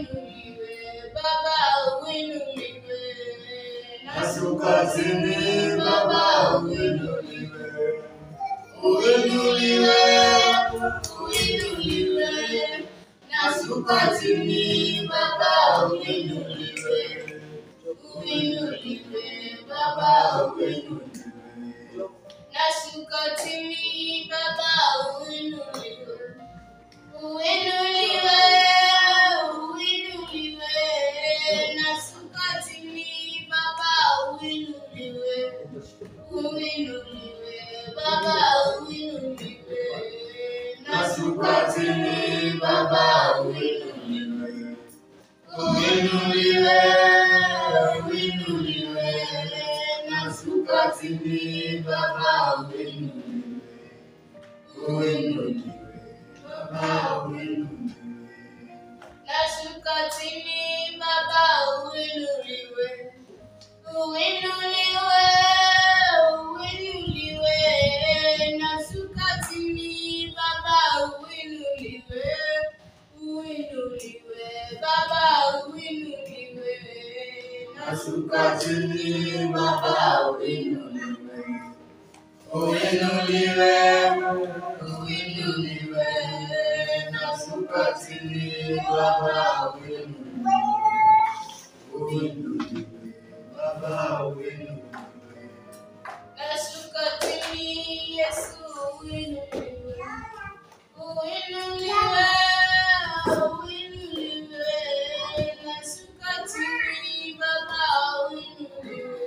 uinuliwe, Baba uinuliwe. Nashuka chini Baba uinuliwe, uinuliwe, uinuliwe. Nashuka chini, Baba uinuliwe, uinuliwe, Baba uinuliwe. Nashuka chini, Baba uinuliwe, uinuliwe, uinuliwe. Nashuka chini, Baba uinuliwe, uinuliwe, Baba uinuliwe. nashuka chini Baba uinuliwe, uinuliwe, uinuliwe, nashuka chini Baba uinuliwe, uinuliwe, Baba uinuliwe. Nashuka chini, Baba uinuliwe, uinuliwe, uinuliwe. Nashuka chini, Baba uinuliwe, uinuliwe, Baba uinuliwe. Nashuka chini Baba uinuliwe, uinuliwe, uinuliwe, nashuka chini Baba uinuliwe, uinuliwe, Baba uinuliwe. Nashuka chini, Yesu uinuliwe, uinuliwe, uinuliwe. Nashuka chini, Baba uinuliwe,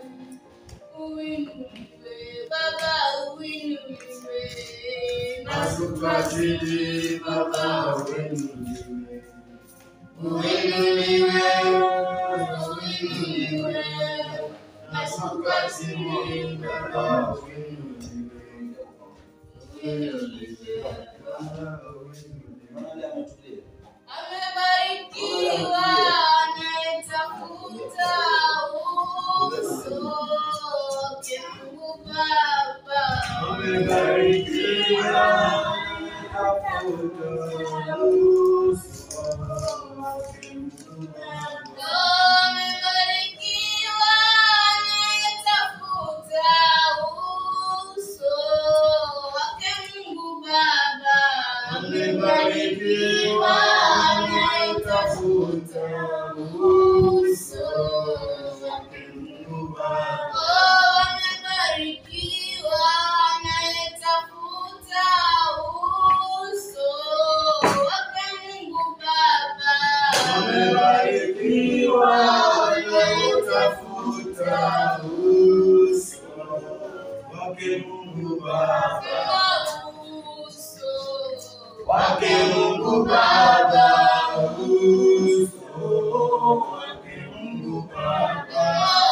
uinuliwe, Baba uinuliwe. Nashuka chini Baba uinuliwe, uinuliwe, uinuliwe, nashuka chini Baba uinuliwe, uinuliwe, Baba uinuliwe. Amebarikiwa anayetafuta uso wake Mungu Baba. Amebarikiwa anayetafuta uso wake Mungu Baba. Amebarikiwa anayetafuta uso wake Mungu Baba. Amebarikiwa anayetafuta uso wake Mungu Baba. Oh, amebarikiwa anayetafuta uso wake Mungu Baba. Amebarikiwa anayetafuta uso wake Mungu Baba. Uso Wake Mungu Baba, uso wake Mungu Baba.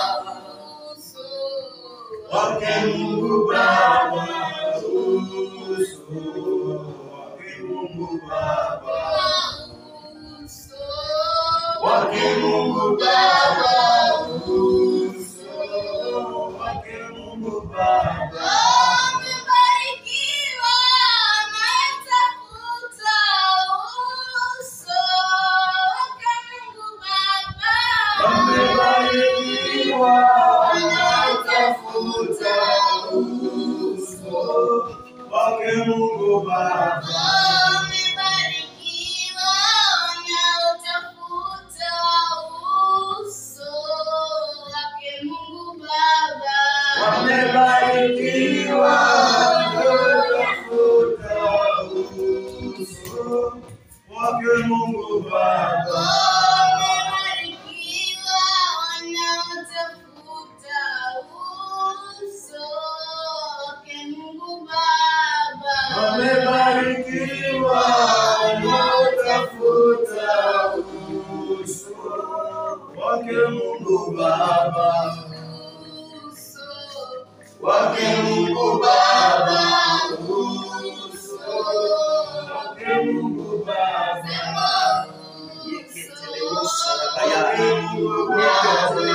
uso Wake Mungu Baba, uso wake Mungu Baba. uso Wake Mungu Baba, uso wake Mungu Baba. Amebarikiwa anayetafuta uso wake Mungu Baba. Amebarikiwa anayetafuta uso wake Mungu Baba. Amebarikiwa wanaotafuta uso wake Mungu Baba. Wamebarikiwa wanaotafuta uso wake Mungu Baba. Wamebarikiwa wanaotafuta uso wake Mungu Baba. Wamebarikiwa wanaotafuta uso wake Mungu Baba. Uso Wake Mungu Baba, uso wake Mungu Baba. Wake Mungu Baba,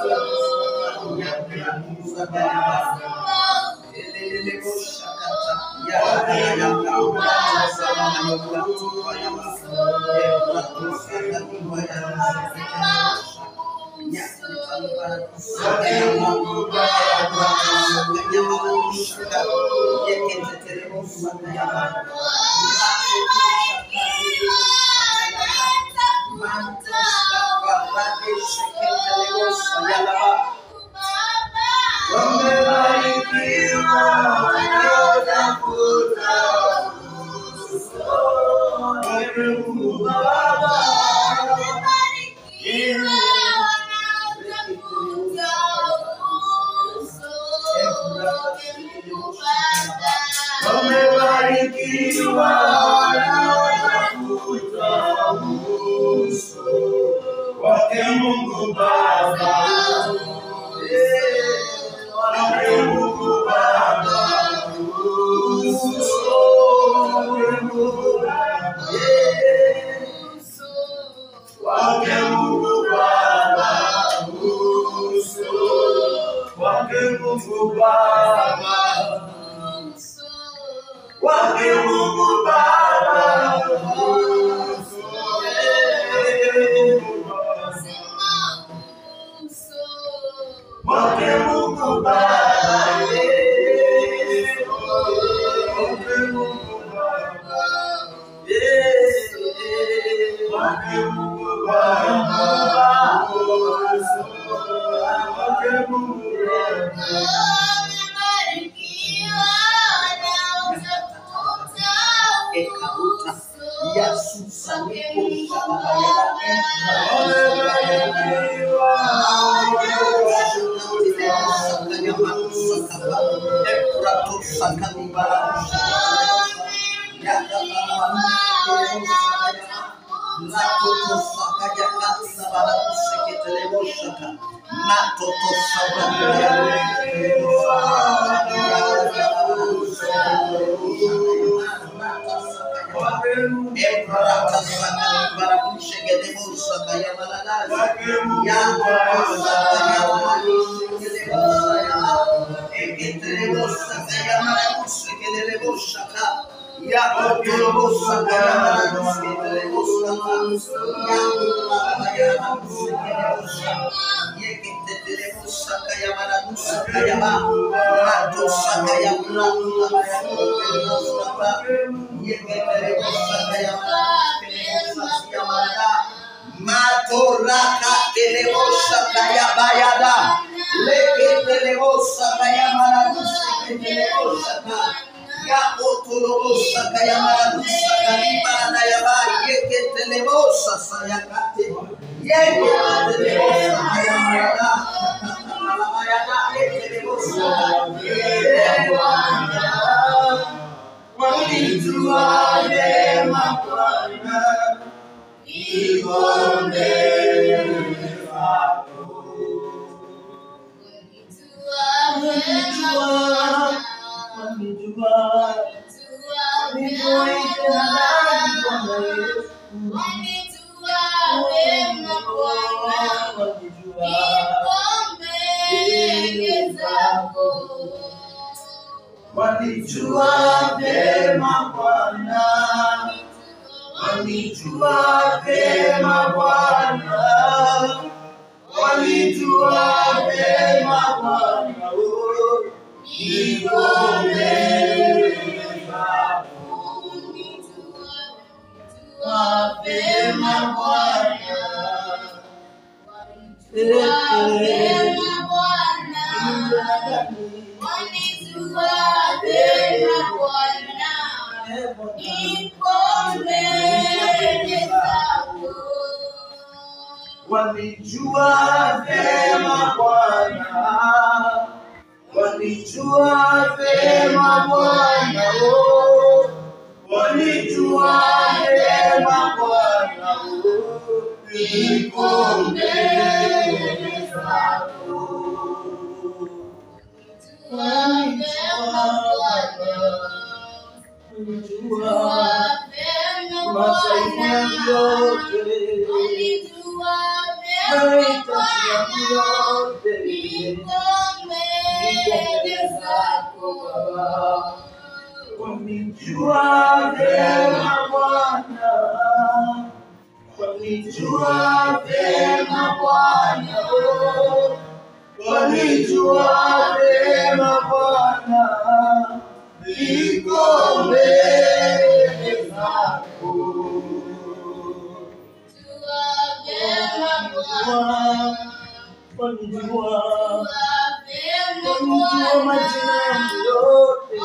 uso wake Mungu Baba. Wamebarikiwa wanaotafuta Wewe Mungu Baba, wamebarikiwa wanaotafuta uso wake Mungu Baba. Eh, wake Mungu Baba, uso wake Mungu Baba. Eh, wake Mungu Baba, uso wake Mungu Baba, wake Mungu Baba, uso wake Mungu Baba, eh, wake Mungu Baba, eh, wake Mungu Baba, uso wake Mungu Baba. Ekaruta Yasusa Niko Matoraka telebosa kaya bayada leke telebosa kaya maradusa telebosa ka ya otolobosa kaya maradusa kaliba na ya ba yeke telebosa saya kate yeke telebosa kaya marada bayada yeke telebosa Wanijua vyema Bwana, iko mbele zako. Wanijua, nikuite nani Bwana Yesu? Wanijua vyema Bwana, wanijua vyema Bwana, wanijua vyema Bwana, oh, niko mbele zako. Mapema Bwana, wanijua vyema Bwana, wanijua vyema Bwana, oh, wanijua vyema Bwana, oh, niko mbele zako. Wanijua masaibu yangu yote, mahitaji yangu yote, niko mbele zako Baba. Wanijua vyema Bwana, wanijua vyema Bwana, oh. wanijua vyema Bwana, niko mbele zako. Wanijua, wanijua majina yangu yote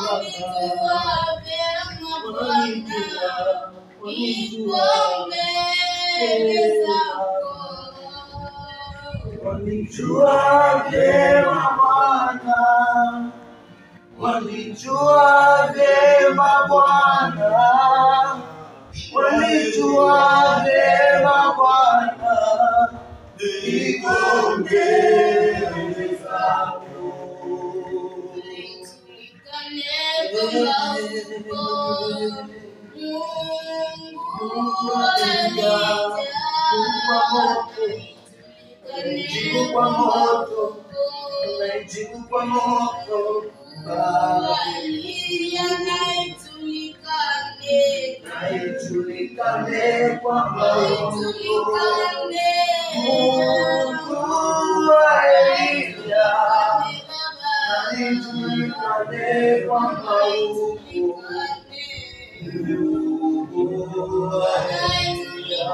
Baba. Wanijua vyema Bwana, wanijua vyema Bwana, wanijua vyema Bwana, niko mbele zako. Naijibu kwa moto, naijibu kwa moto, Baba. Naijulikane kwamba Mungu wa Elia, naijulikane kwamba Mungu Mungu wa Elia,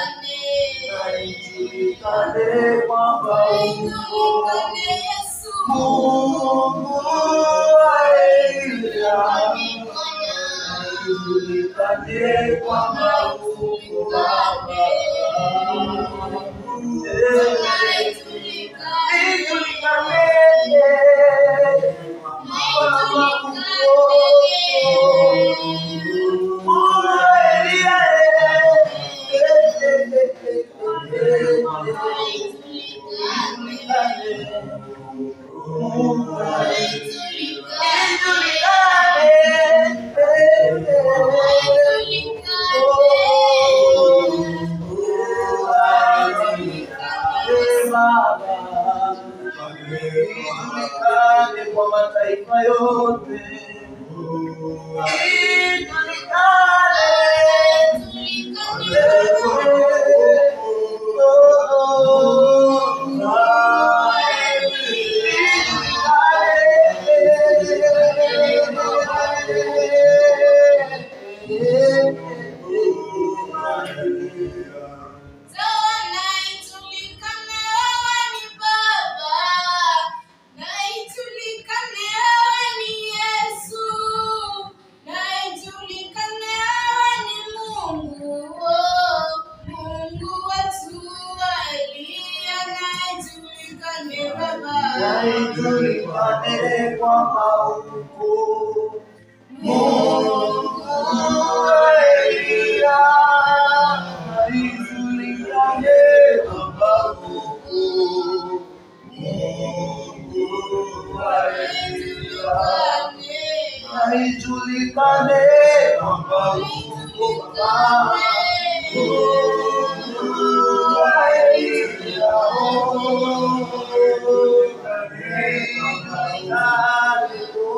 naijulikane kwamba Mungu Mungu wa Elia, naijulikane kwamba Mungu Baba. Ijulikane kwa mataifa yote. Ijulikane. Naijulikane kwamba uko Mungu wa Elia, naijulikane kwamba uko Mungu wa Elia, naijulikane kwamba uko Baba. Mungu wa Elia, oh, naijulikane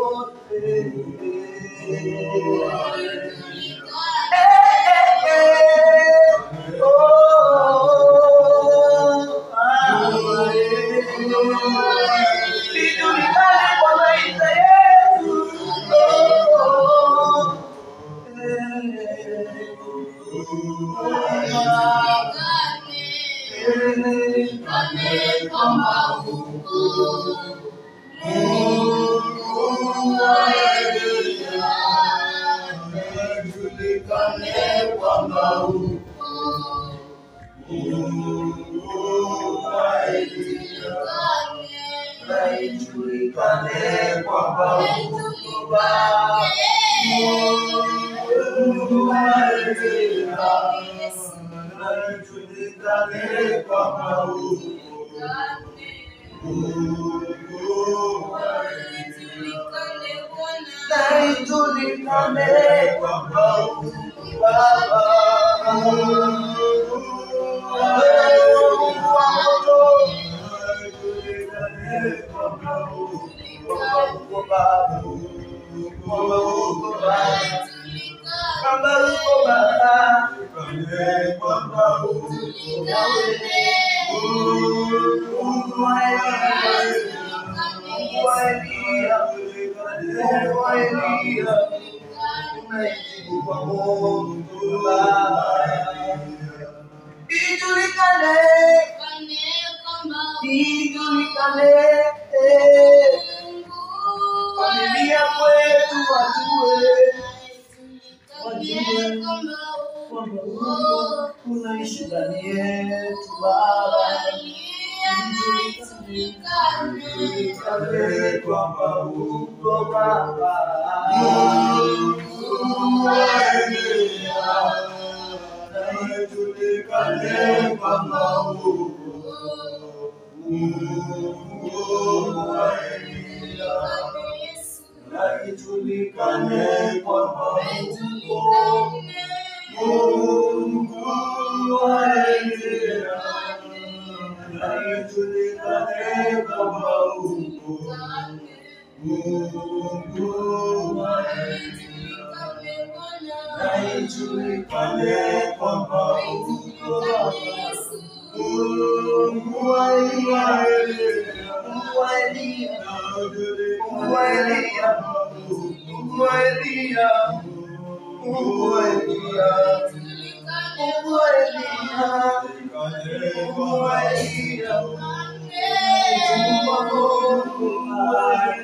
Naijulikane kwamba Mungu Baba, Mungu wa Elia, naijulikane kwamba Mungu Mungu wa naijulikane kwamba Mungu Baba, Mungu wa moto, naijulikane kwamba Mungu Baba, Mungu Mungu wa Eliya, Mungu wa Eliya, Mungu wa Eliya, unaijibu kwa Mungu Baba. Ijulikane, ijulikane, eh, familia kwetu wajue, wajue kwamba Mungu unaishi ndani yetu Baba. Ijulikane kwamba uko Baba. Mungu wa Eliya, ijulikane kwamba uko Mungu wa Eliya, na ijulikane kwamba uko Mungu wa Eliya, na ijulikane kwamba uko Mungu wa Eliya, na ijulikane kwamba uko Mungu wa Eliya, Mungu wa Eliya, Mungu wa Eliya, Mungu wa Eliya, Mungu wa Eliya, Mungu wa Eliya, Mungu wa Eliya, Mungu wa Mungu wa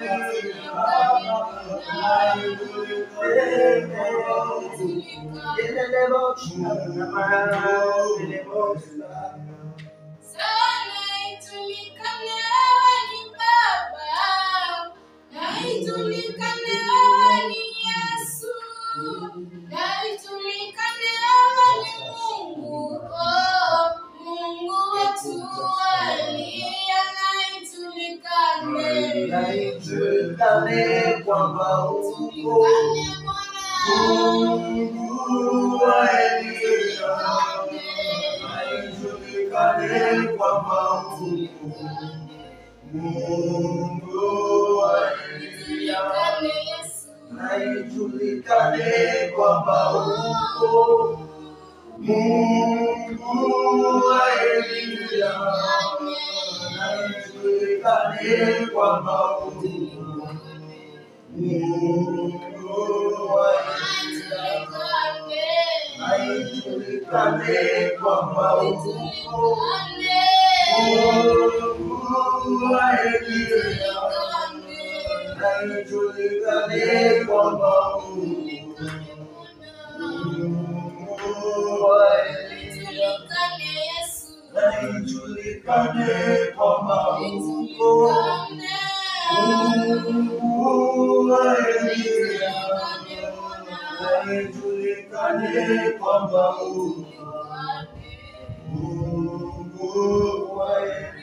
Eliya. Sana ijulikane wewe ni Baba, na ijulikane wewe ni Yesu, na ijulikane wewe ni Mungu, oh, Mungu wetu aliye na ijulikane. Na ijulikane kwamba uko Ijulikane Bwana, Mungu wa Eliya, na ijulikane kwamba uko Mungu wa Eliya, ijulikane Yesu. na ijulikane kwamba uko Mungu wa Eliya, na ijulikane kwamba uko Mungu wa Eliya, na ijulikane kwamba uko Mungu wa Eliya, na ijulikane kwamba uko Mungu wa Eliya, na ijulikane kwamba uko Mungu wa Eliya, na ijulikane kwamba uko Mungu wa Eliya.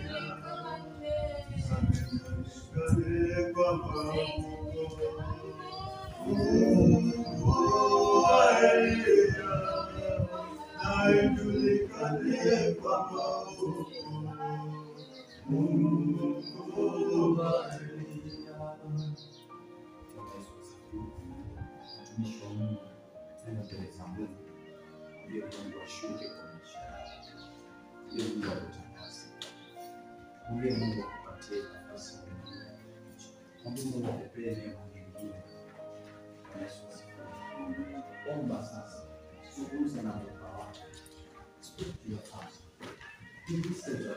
mtumishi wa Mungu nenda mbele za Mungu, ndiye Mungu ashuke kwa maisha yako, ndiye Mungu akutakase, ndiye Mungu akupatie nafasi nyingine, ndiye Mungu akupee neema nyingine. Bwana Yesu asifiwe. Omba sasa, zungumza na Baba wako, speak to your Father, He listens to you.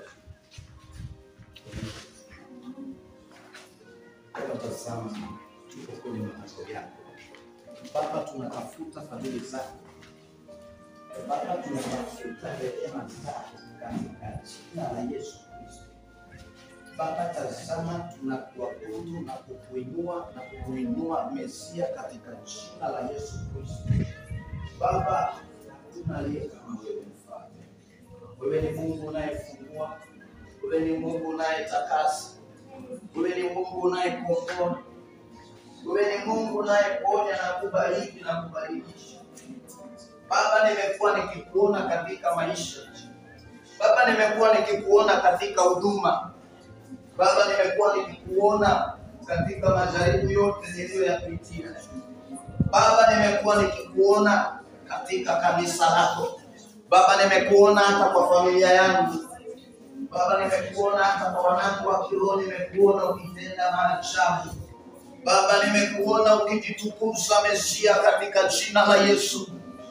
Baba, tazama, tuko kwenye malango yako Baba, tunatafuta fadhili zako Baba, tunatafuta rehema zako katika jina la Yesu Kristo. Baba, tazama, tunakuabudu na kukuinua na kukuinua Mesia katika jina la Yesu Kristo. Baba, hakuna aliye kama wewe mfalme. Wewe ni Mungu unayefungua, wewe ni Mungu unayetakasa, wewe ni Mungu unayekomboa, wewe ni Mungu unayeponya na kubariki na kubadilisha. Baba, nimekuwa nikikuona katika maisha. Baba, nimekuwa nikikuona katika huduma. Baba, nimekuwa nikikuona katika majaribu yote niliyoyapitia. Baba, nimekuwa nikikuona katika kanisa lako. Baba, nimekuona hata kwa familia yangu. Baba, nimekuona hata kwa wanangu wa kiroho, nimekuona ukitenda maajabu. Baba, nimekuona ukijitukuza Mesia, katika jina la Yesu.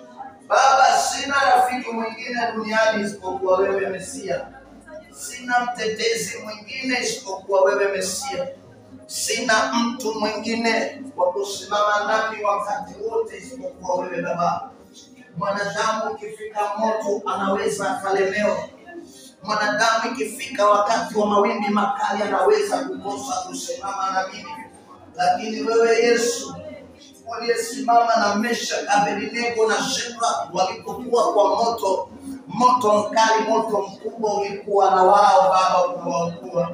Baba, sina rafiki mwingine duniani isipokuwa wewe Mesia. Sina mtetezi mwingine isipokuwa wewe Mesia. Sina mtu mwingine wa kusimama nami wakati wote isipokuwa wewe Baba. Mwanadamu ikifika moto anaweza akalemewa. Mwanadamu ikifika wakati wa mawimbi makali anaweza kukosa kusimama na mimi, lakini wewe Yesu uliyesimama na Mesha, Abednego na Shadraka walipokuwa kwa moto, moto mkali, moto mkubwa ulikuwa na wao Baba, ukawaokoa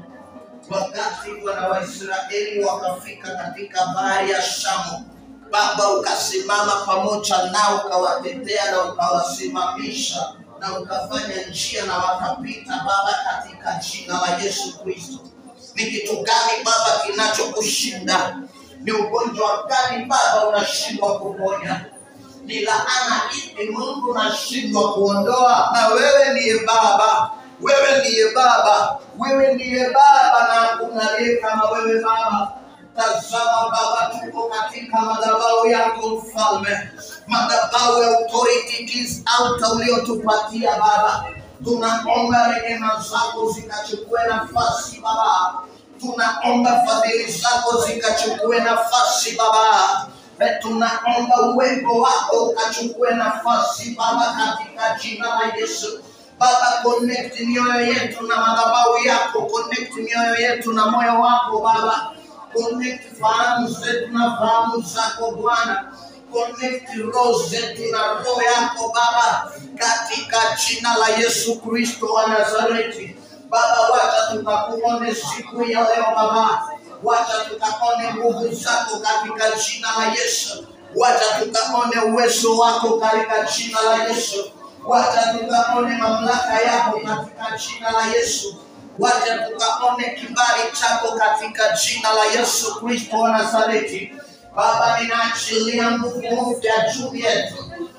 wakati wana Waisraeli wakafika katika bahari ya Shamu, Baba ukasimama pamoja nao, ukawatetea na ukawasimamisha na ukafanya njia na wakapita, Baba, katika jina la Yesu Kristo. Ni kitu gani Baba kinachokushinda? Ni ugonjwa gani Baba unashindwa kuponya? Ni laana ipi Mungu unashindwa kuondoa? Na wewe ndiye Baba, wewe ndiye Baba, wewe ndiye Baba, na hakuna aliye kama wewe Baba. Tazama Baba, tuko katika madhabahu yako Mfalme, madhabahu ya authority keys altar uliotupatia Baba. Tunaomba rehema zako zikachukue nafasi Baba, tunaomba fadhili zako zikachukue nafasi Baba. Eh, Tunaomba uwepo wako ukachukue nafasi Baba, katika jina la Yesu. Baba, connect mioyo yetu na madhabahu yako, connect mioyo yetu na moyo wako Baba, connect fahamu zetu na fahamu zako Bwana, connect roho zetu na roho yako Baba, katika jina la Yesu Kristo wa Nazareti. Baba, wacha tukakuone siku ya leo Baba, wacha tukaone nguvu zako katika jina la Yesu, wacha tukaone uwezo wako katika jina la Yesu, wacha tukaone mamlaka yako katika jina la Yesu, wacha tukaone kibali chako katika jina la Yesu Kristo wa Nazareti. Baba, ninaachilia nguvu mpya juu yetu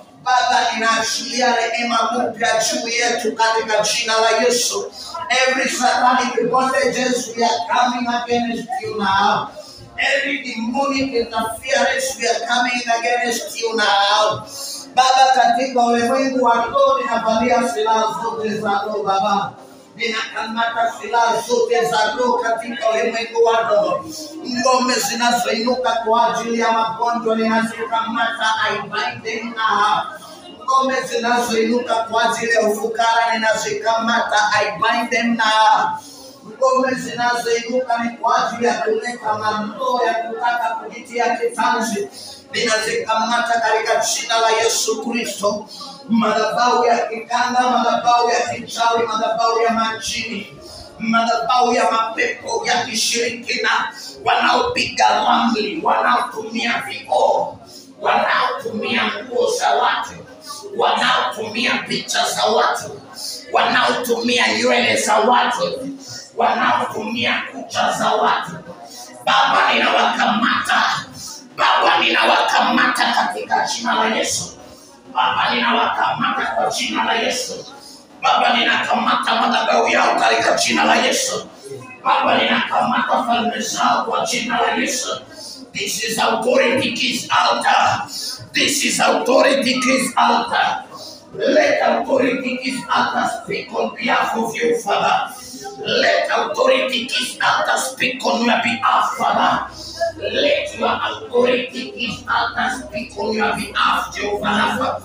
Baba, ninaachilia rehema mpya juu yetu katika jina la Yesu. Every satanic bondages we are coming against you now. Every demonic interference we are coming against you now. Baba, katika ulimwengu wa roho ninavalia silaha zote za roho Baba ninakamata silaha zote za roho katika ulimwengu wa roho. Ngome zinazoinuka kwa ajili ya magonjwa ninazikamata, I bind them now. Ngome zinazoinuka kwa ajili ya ufukara ninazikamata, I bind them now. Ngome zinazoinuka ni kwa ajili ya kuleta mambo ya kutaka kujitia kitanzi, ninazikamata katika jina la Yesu Kristo. Madhabahu ya kikanda, madhabahu ya kichawi, madhabahu ya majini, madhabahu ya mapepo ya kishirikina, wanaopiga ramli, wanaotumia vioo, wanaotumia nguo za watu, wanaotumia picha za watu, wanaotumia nywele za watu, wanaotumia kucha za watu. Baba, ninawakamata, Baba, ninawakamata katika jina la Yesu. Baba, ninawakamata kwa jina la Yesu. Baba, ninakamata madhabahu yao katika jina la Yesu. Baba, ninakamata falme zao kwa jina la Yesu. This is authority keys altar. This is authority keys altar. Let authority keys altar speak on behalf of you, Father. Let authority keys altar speak on your behalf, Father. Let your authority keys altar speak on your behalf, Jehovah Rapha.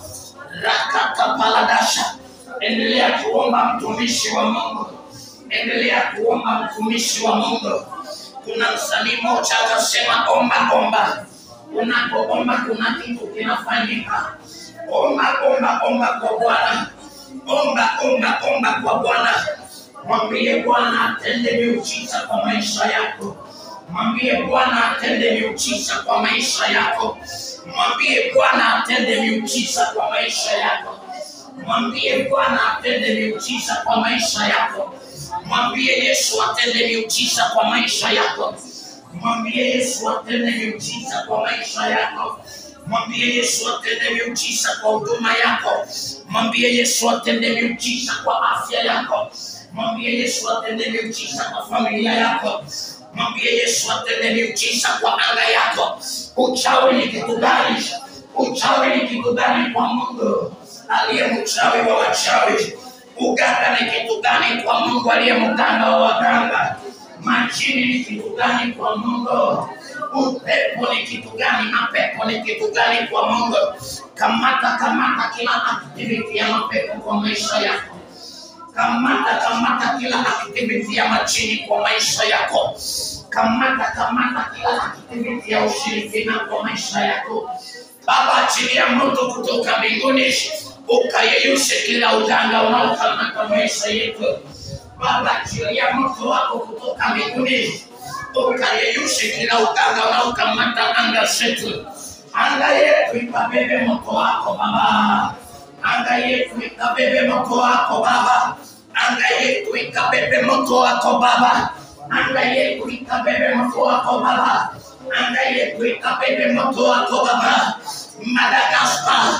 Rakata paladasha. Endelea kuomba mtumishi wa Mungu. Endelea kuomba mtumishi wa Mungu. Kuna msanii mmoja akasema, omba omba. Unapoomba kuna kitu kinafanyika. Omba omba omba kwa Bwana. Omba omba omba kwa Bwana. Mwambie Bwana atende miujiza kwa maisha yako. Mwambie Bwana atende miujiza kwa maisha yako. Mwambie Bwana atende miujiza kwa maisha yako. Mwambie Bwana atende miujiza kwa maisha yako. Mwambie Yesu atende miujiza kwa maisha yako. Mwambie Yesu atende miujiza kwa maisha yako. Mwambie Yesu atende miujiza kwa huduma yako. Mwambie Yesu atende miujiza kwa afya yako. Mwambie Yesu atende miujiza kwa familia yako. Mwambie Yesu atende miujiza kwa anga yako. Uchawi ni kitu gani? Uchawi ni kitu gani kwa Mungu aliye mchawi wa wachawi? Uganga ni kitu gani kwa Mungu aliye mganga wa waganga? Majini ni kitu gani kwa Mungu? Upepo ni kitu gani? Mapepo ni kitu gani kwa Mungu? Kamata, kamata kila activity ya mapepo kwa maisha yako. Kamata, kamata kila activity ya majini kwa maisha yako. Kamata, kamata kila activity ya ushirikina kwa maisha yako. Baba, achilia moto kutoka mbinguni ukayeyushe kila uganga unaokamata maisha yetu. Baba, achilia moto wako kutoka mbinguni ukayeyushe kila uganga unaokamata anga zetu. Anga yetu ikabebe moto wako Baba, anga yetu ikabebe moto wako Baba, anga yetu ikabebe moto wako Baba, anga yetu ikabebe moto wako Baba, anga yetu ikabebe moto wako Baba. Madagascar,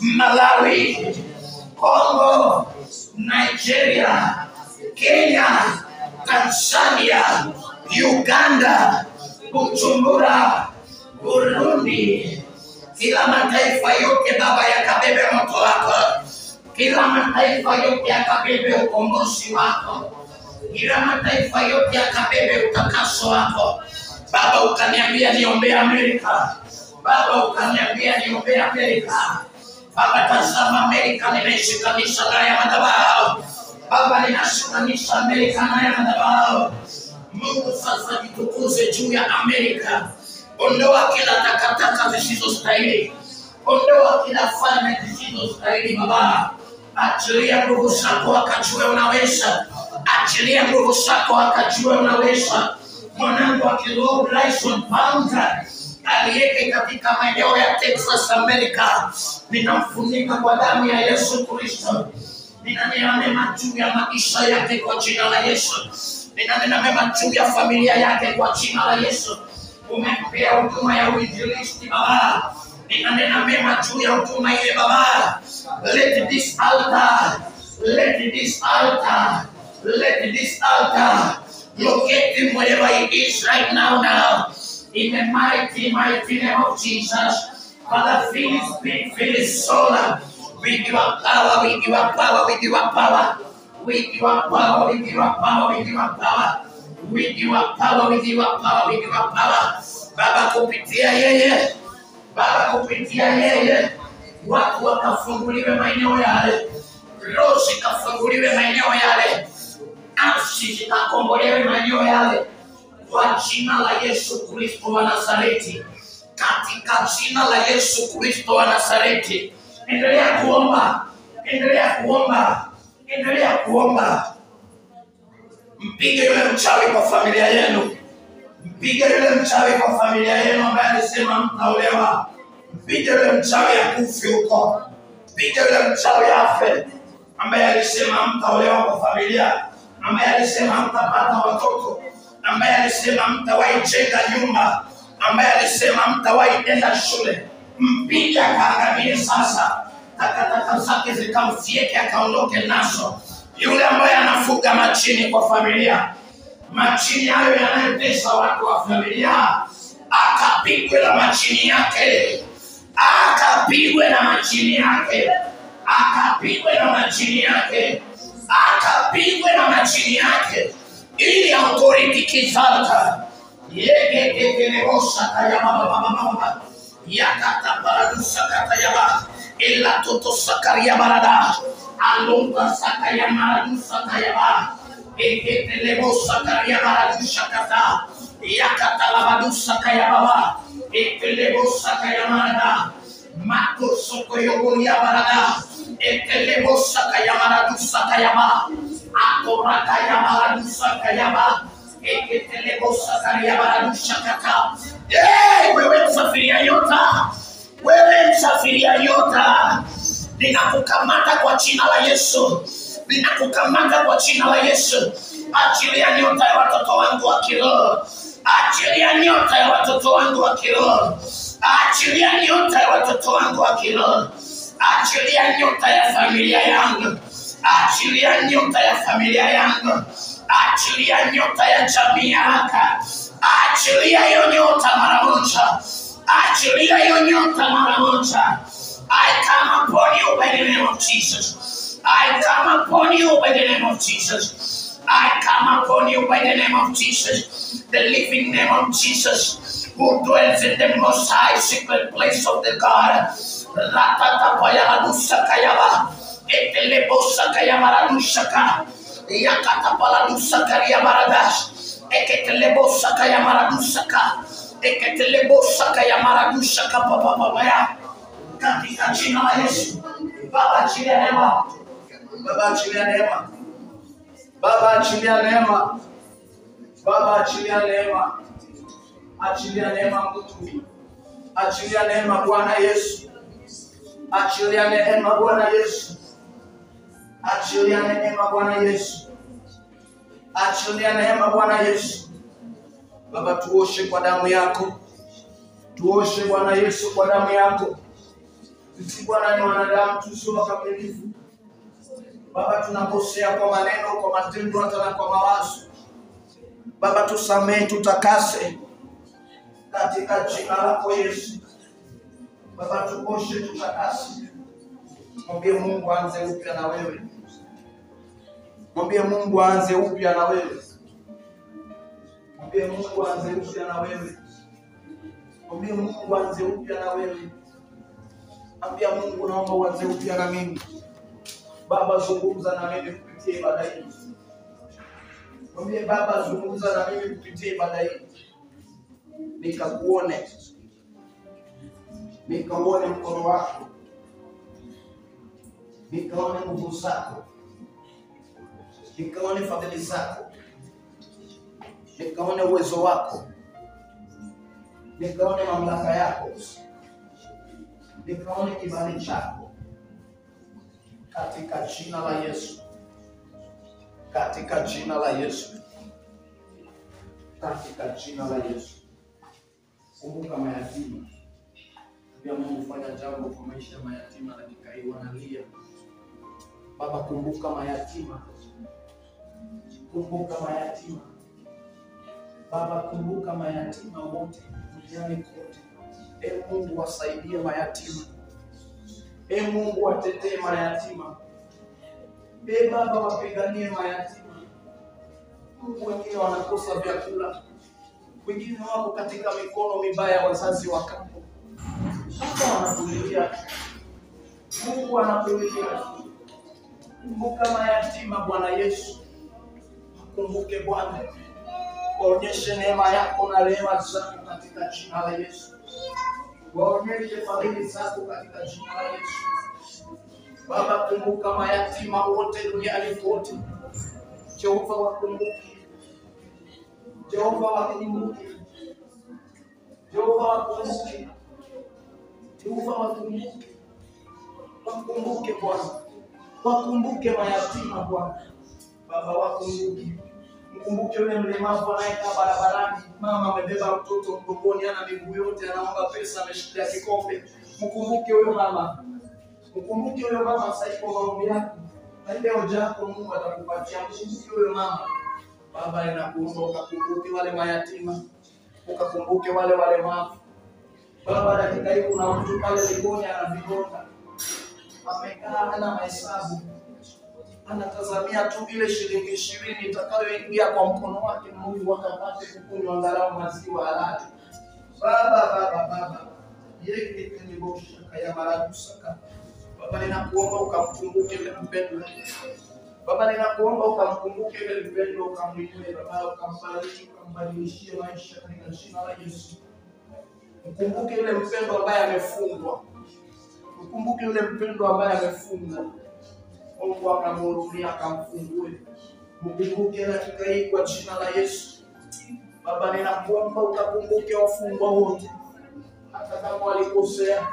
Malawi, Congo, Nigeria, Kenya, Tanzania, Uganda, Bujumbura, Burundi, kila mataifa yote Baba yakabebe moto wako, kila mataifa yote yakabebe ukombozi wako, kila mataifa yote yakabebe utakaso wako. Baba, ukaniambia niombee Amerika, Baba ukaniambia niombee Amerika. Baba, tazama Amerika, ninaishikanisha naye madhabahu. Baba, ninashikanisha Amerika naye madhabahu. Mungu sasa jitukuze juu ya Amerika. Ondoa kila takataka zisizostahili, ondoa kila falme zisizostahili Baba. Achilia nguvu zako wakajue unaweza, achilia nguvu zako wakajue unaweza. Mwanangu wa kiroho Bryson Panga aliyeke katika maeneo ya Texas, Amerika, ninamfunika kwa damu ya Yesu Kristo. Ninanena mema juu ya maisha yake kwa jina la Yesu. Ninanena mema juu ya familia yake kwa jina la Yesu. Umempea huduma ya uinjilisti Baba, ninanena mema juu ya huduma ile Baba. Let this altar, let this altar, let this altar locate him wherever he is right now now. In the mighty, mighty name of Jesus. Father, fill his spirit, fill his soul. With your power, with your power, with your power. With your power, with your power, with your power. With your power, with your power, with your power. Baba kupitia yeye, Baba kupitia yeye, watu wakafunguliwe maeneo yale, roho zikafunguliwe maeneo yale, nafsi zikakombolewe maeneo yale, kwa jina la Yesu Kristo wa Nazareti, katika jina la Yesu Kristo wa Nazareti. Endelea kuomba, endelea kuomba, endelea kuomba. Mpige yule mchawi kwa familia yenu, mpige yule mchawi kwa familia yenu ambaye alisema mtaolewa, mpige yule mchawi akufi huko, mpige yule mchawi afe ambaye alisema mtaolewa kwa familia, ambaye alisema mtapata watoto, ambaye alisema mtawahi jenga nyumba, ambaye alisema mtawahi enda shule, mpige akaangamie sasa, takataka zake zikamfieke akaondoke nazo. Yule ambaye anafuga machini kwa familia, machini hayo yanayotesa watu wa familia, akapigwe na machini yake, akapigwe na machini yake, akapigwe na machini yake, akapigwe na machini yake, ili authority kizalta yegegegelebosa kayabababababa yakataparadusa katayaba ila toto sakaria barada alonga sakaya maradusa kayaba eketelebosa karia baradusa kata yakatalabadusa kayababa ekelebosa kayamarada makosokoyogoria barada ekelebosa kayamaradusa kayaba akorakayamaradusa kayaba eketelebosa kariabaradusha kata Eh, wewe msafiria nyota, wewe msafiria nyota, ninakukamata kwa jina la Yesu, ninakukamata kwa jina la Yesu. Achilia nyota ya watoto wangu wa kiroho, achilia nyota ya watoto wangu wa kiroho, Achilia nyota ya watoto wangu wa kiroho. Achilia nyota ya familia yangu. Achilia nyota ya familia yangu. Achilia nyota ya jamii yako. Achilia hiyo nyota mara moja. Achilia hiyo nyota mara moja. I come upon you by the name of Jesus. I come upon you by the name of Jesus. I come upon you by the name of Jesus, the living name of Jesus, who dwells in the most high secret place of the God. Ratatapayalalusakayaba, etelebosakayamaradusaka, yakatapalalusakariamaradas, eketelebosakayamaradusaka, eketelebosakayamaradusaka papapapaya. Katika jina la Yesu, Baba achilia neema, Baba achilia neema, Baba achilia neema, Baba achilia neema, achilia neema Mungu, achilia neema Bwana Yesu, achilia neema Bwana Yesu, achilia neema Bwana Yesu, achilia neema Bwana Yesu. Baba, tuoshe kwa damu yako, tuoshe Bwana Yesu kwa damu yako. Sisi Bwana ni wanadamu tusio wakamilifu. Baba, tunakosea kwa maneno, kwa matendo, hata na kwa mawazo. Baba, tusamehe, tutakase katika jina lako Yesu. Baba, tuoshe, tutakase. Mwambie Mungu aanze upya na wewe, mwambie Mungu aanze upya na wewe, mwambie Mungu aanze upya na wewe, mwambie Mungu aanze upya na wewe. Ambia Mungu, naomba uanze upya na mimi. Baba, zungumza na mimi kupitia ibada hii. Mwambie Baba, zungumza na mimi kupitia ibada hii, nikakuone, nikauone mkono wako, nikaone nguvu zako, nikaone fadhili zako, nikaone uwezo wako, nikaone mamlaka yako, nikaone kibali chako katika jina la Yesu, katika jina la Yesu, katika jina la Yesu. Kumbuka mayatima, pia Mungu fanya jambo kwa maisha ya mayatima, dakika hii wanalia. Baba, kumbuka mayatima, kumbuka mayatima Baba, kumbuka mayatima wote duniani kote. E Mungu, wasaidie mayatima. E Mungu, watetee mayatima. E Baba, wapiganie mayatima. Mungu, wengine wanakosa vyakula, wengine wako katika mikono mibaya ya wazazi wa kambo. Baba, wanakulilia. Mungu anakulilia. Kumbuka mayatima, Bwana Yesu. Kumbuke Bwana, waonyeshe neema yako na rehema zako katika jina la Yesu. Waonyeshe fadhili zako katika jina la Yesu. Baba, kumbuka mayatima wote duniani kote. Jehova, wakumbuke. Jehova, wakumbuke. Jehova, wakumbuke. Jehova, wakumbuke. Wakumbuke Bwana, wakumbuke mayatima Bwana. Baba, wakumbuke. Mkumbuke yule mlemavu anayekaa barabarani, mama amebeba mtoto mgongoni, ana miguu yote, anaomba pesa, ameshikilia kikombe. Mkumbuke huyo mama, mkumbuke huyo mama sasa hivi kwa maombi yako, na ile hoja yako Mungu atakupatia. Mkumbuke huyo mama. Baba, ninakuomba ukakumbuke wale mayatima, ukakumbuke wale walemavu. Baba, dakika hii kuna mtu pale Likoni ana vidonda, amekaa hana mahesabu anatazamia tu ile shilingi ishirini itakayoingia kwa mkono wake Mungu akapate kukunywa angalau maziwa halali. Baba, baba, baba, yeketenibosha ya maradusaka Baba, ninakuomba ukamkumbuke yule mpendwa. Baba, ninakuomba ukamkumbuke yule mpendwa, ukamwinue Baba, ukambariki, ukambadilishie maisha katika jina la Yesu. Mkumbuke yule mpendwa ambaye amefungwa, mkumbuke yule mpendwa ambaye amefungwa Mungu akamhurumia akamfungue. Mkumbuke dakika hii kwa jina la Yesu. Baba, ninakuomba ukakumbuke wafungwa wote, hata kama walikosea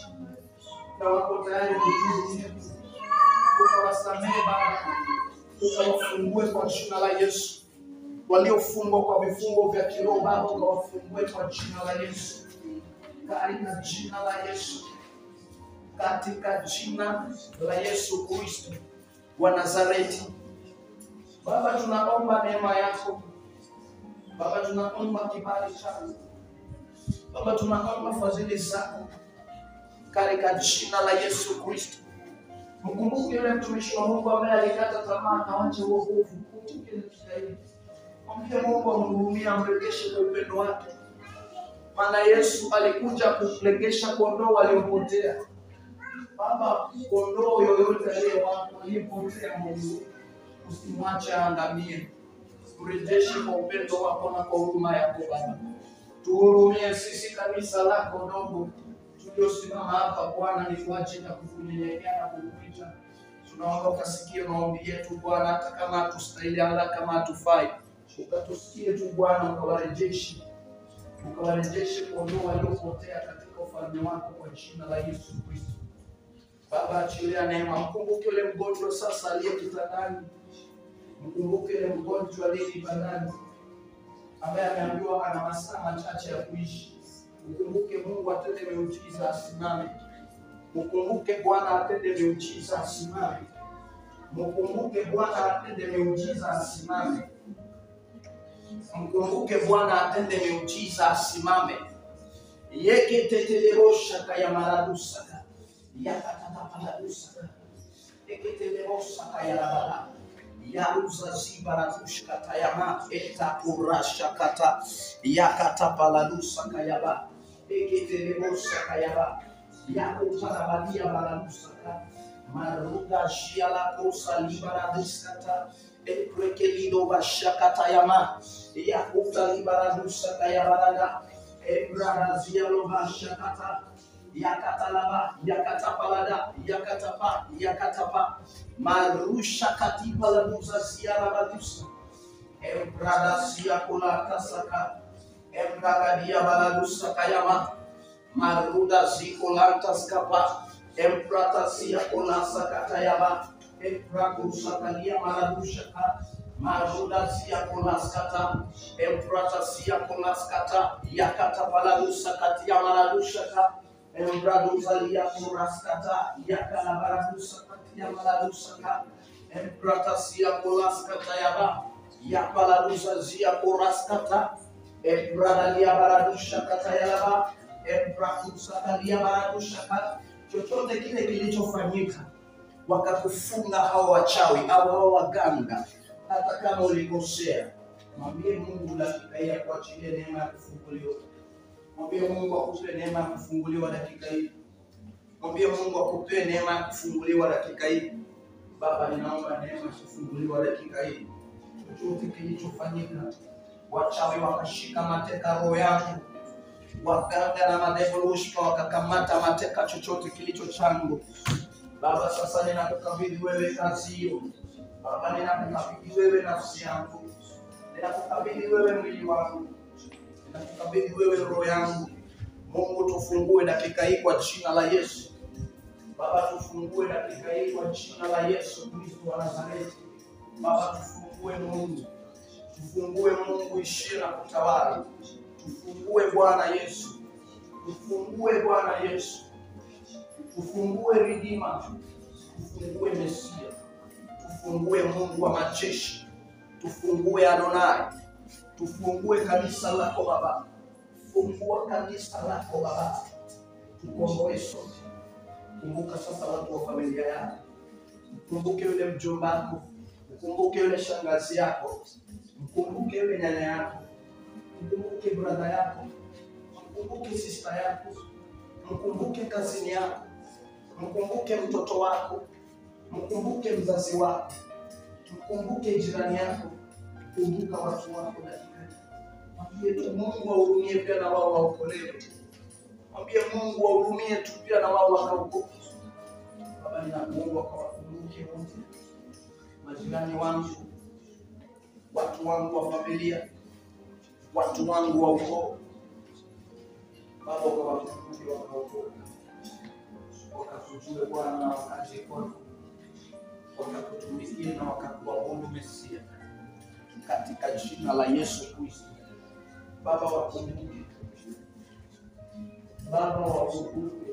na wako tayari kutubu, ukawasamehe Baba, ukawafungue kwa jina la Yesu. Waliofungwa kwa vifungo vya kiroho Baba, ukawafungue kwa jina la Yesu. katika jina la Yesu, katika jina la Yesu Kristo wa Nazareti. Baba, tunaomba neema yako Baba, tunaomba kibali chako Baba, tunaomba fadhili zako katika jina la Yesu Kristo. Mkumbuke yule mtumishi wa Mungu ambaye alikata tamaa akawacha wokovu. Mkumbuke dakika hii. Mwambie Mungu amhurumie, amrejeshe kwa upendo wake, maana Yesu alikuja kurejesha kondoo waliopotea. Baba, kondoo yoyote aliyewapo aliyepotea, Mungu usimwache aangamie, mrejeshe kwa upendo wako na kwa huruma yako Baba. Tuhurumie sisi kanisa lako dogo tuliosimama hapa Bwana, ni kwa ajili ya kukunyenyekea na kukuita. Tunaomba ukasikie maombi yetu Bwana, hata kama hatustahili, hata kama hatufai, ukatusikie tu Bwana, ukawarejeshe ukawarejeshe kondoo waliopotea katika ufalme wako kwa jina la Yesu Kristo. Baba, achilia neema, mkumbuke yule mgonjwa sasa aliye kitandani, mkumbuke yule mgonjwa aliye ibadani ambaye ameambiwa ana masaa machache ya kuishi. Mkumbuke Mungu atende miujiza, asimame. Mkumbuke Bwana atende miujiza, asimame. Mkumbuke Bwana atende miujiza, asimame. Mkumbuke Bwana atende miujiza, asimame. Yeke tetelebosha ya maradusaka yakatatapaladusaka eketelebosaka ya labala yaruza zibaradushkata yama etakurashakata yakatapaladusaka yaba eketelebosaka yaba yakutarabadia baladusaka maruga shialakosa libaradiskata ekrekelido bashakata yama yakutalibaradusaka yabaraga ebradazialobashakata yakatalaba yakatapalada yakatapa yakatapa marusha katipa la muzazia la badusa embrada sia kula kasaka embragadia baladusa kayama maruda zikolanta skapa emprata sia kula sakata yaba emprakusa kalia maradusha ka maruda sia kula skata emprata sia kula skata yakata baladusa katia maradusha ka embraduzalia kuraskata yakalabaradusa katia maladusaka empratasia kuraskata yaba yapaladusazia kuraskata embradalia baradusha kata yaba emprakusakalia baradushaka chochote kile kilichofanyika wakakufunga hao wachawi au hao waganga hata kama ulikosea mwambie mungu dakika hii ya kuachilia neema ya kufunguliwa Mwambie Mungu akupe neema ya kufunguliwa dakika hii. Mwambie Mungu akupe neema ya kufunguliwa dakika hii. Baba, ninaomba neema ya kufunguliwa dakika hii. Chochote kilichofanyika, wachawi wakashika mateka roho yangu, waganga na madevolushka wakakamata mateka chochote kilicho changu. Baba, sasa ninakukabidhi wewe kazi hiyo. Baba, ninakukabidhi wewe nafsi yangu, ninakukabidhi wewe mwili wangu nakukabidhi wewe roho yangu. Mungu, tufungue dakika hii kwa jina la Yesu. Baba, tufungue dakika hii kwa jina la Yesu Kristo wa Nazareti. Baba, tufungue Mungu, tufungue Mungu, ishie na kutawala. Tufungue Bwana Yesu, tufungue Bwana Yesu, tufungue Ridima, tufungue Mesia, tufungue Mungu wa majeshi, tufungue Adonai tufungue kanisa lako Baba, fungua kanisa lako Baba, tukomboe sote. Kumbuka sasa watu wa familia yako, mkumbuke yule mjomba wako, mkumbuke yule shangazi yako, mkumbuke yule nyanya yako, mkumbuke brada yako, mkumbuke sista yako, mkumbuke kazini yako, mkumbuke mtoto wako, mkumbuke mzazi wako, mkumbuke jirani yako, kumbuka watu wako dakika hii. Mwambie tu Mungu wahurumie pia na wao waokolewe. Mwambie Mungu wahurumie tu pia na wao wakaokoke. Baba, ninakuomba kawakumbuke wote, majirani wangu, watu wangu wa familia, watu wangu wa ukoo. Baba, ukawakumbuke wakaokoka, wakakujue Bwana na wakaje kwako, wakakutumikie na wakakuabudu Mesia katika jina la Yesu Kristo. Baba wakumbuke, Baba wakumbuke,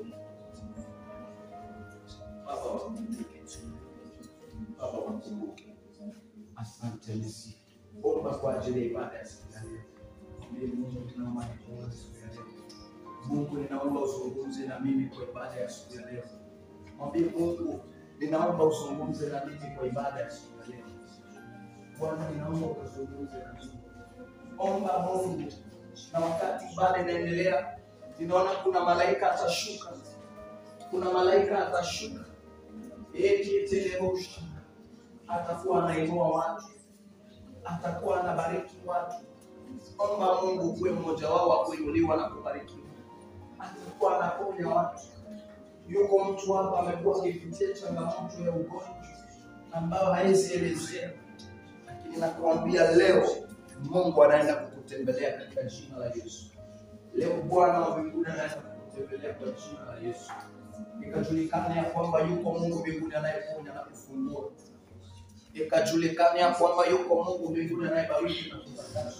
Baba wakumbuke, Baba wakumbuke. Asante Yesu. Omba kwa ajili ya ibada ya siku ya leo. Mwambie Mungu ninaomba nikuone siku ya leo. Mungu ninaomba uzungumze na mimi kwa ibada ya siku ya leo. Mwambie Mungu ninaomba uzungumze na mimi kwa ibada ya siku ya leo. Bwana ninaomba uzungumze na mimi. Omba Mungu, na wakati ibada inaendelea, ninaona kuna malaika atashuka, kuna malaika atashuka, eti telebosha, atakuwa anainua watu, atakuwa anabariki watu. Omba Mungu kuwe mmoja wao wa kuinuliwa na kubarikiwa, atakuwa anaponya watu. Yuko mtu hapa amekuwa akipitia changamoto ya ugonjwa ambayo hawezi elezea, lakini nakuambia leo Mungu anaenda kukutembelea katika jina la Yesu. Leo Bwana wa mbinguni anaenda kukutembelea kwa jina la Yesu, ikajulikana ya kwamba yuko Mungu mbinguni anayeponya na kufungua, ikajulikana ya kwamba yuko Mungu mbinguni anayebariki na kutakasa,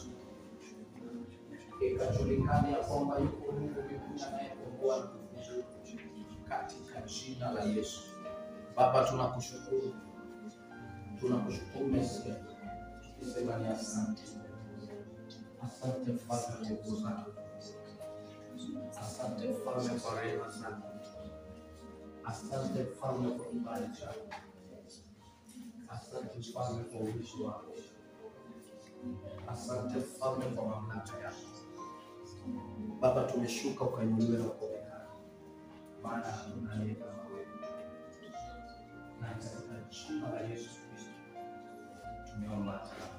ikajulikana ya kwamba yuko Mungu mbinguni anayekomboa na kufungua, katika jina la Yesu. Baba, tunakushukuru, tunakushukuru Mesia, tukisema ni asante. Asante mfalme wa nguvu zako, asante mfalme kwa rehema zako, asante mfalme kwa kibali chako, asante mfalme kwa uwishi wako, asante mfalme kwa mamlaka yako. Baba, tumeshuka ukainuliwe na kuonekana, maana hakuna aliye kama wewe, na katika jina la Yesu Kristo tumeomba.